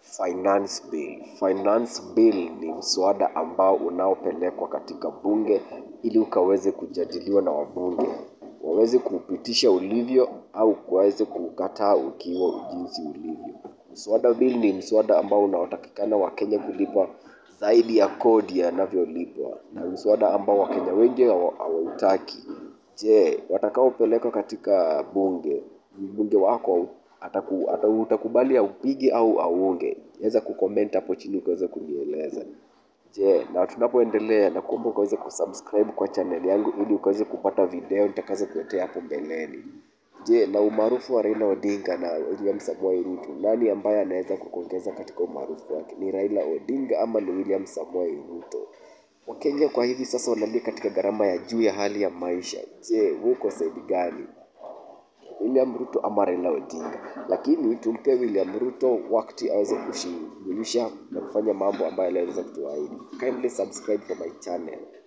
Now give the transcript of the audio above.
Finance Bill. Finance Bill ni mswada ambao unaopelekwa katika bunge ili ukaweze kujadiliwa na wabunge. Waweze kuupitisha ulivyo au waweze kuukataa ukiwa jinsi ulivyo. Mswada bill ni mswada ambao unaotakikana wakenya kulipa zaidi ya kodi yanavyolipwa. Na mswada ambao wakenya wengi hawautaki. Je, watakaopelekwa katika bunge, mbunge wako utakubali aupige au auunge? Weza kucomment hapo chini ukaweze kunieleza. Je, na tunapoendelea nakuomba ukaweze kusubscribe kwa channel yangu ili ukaweze kupata video nitakazokuletea hapo mbeleni. Je, na umaarufu wa Raila Odinga na William Samoei Ruto, nani ambaye anaweza kukuongeza katika umaarufu wake? Ni Raila Odinga ama ni William Samoei Ruto? Wakenya kwa hivi sasa wanalia katika gharama ya juu ya hali ya maisha. Je, wewe uko side gani? William Ruto ama Raila Odinga? Lakini tumpe William Ruto wakati aweze kushughulisha na kufanya mambo ambayo aliweza kutuahidi. Kindly subscribe for my channel.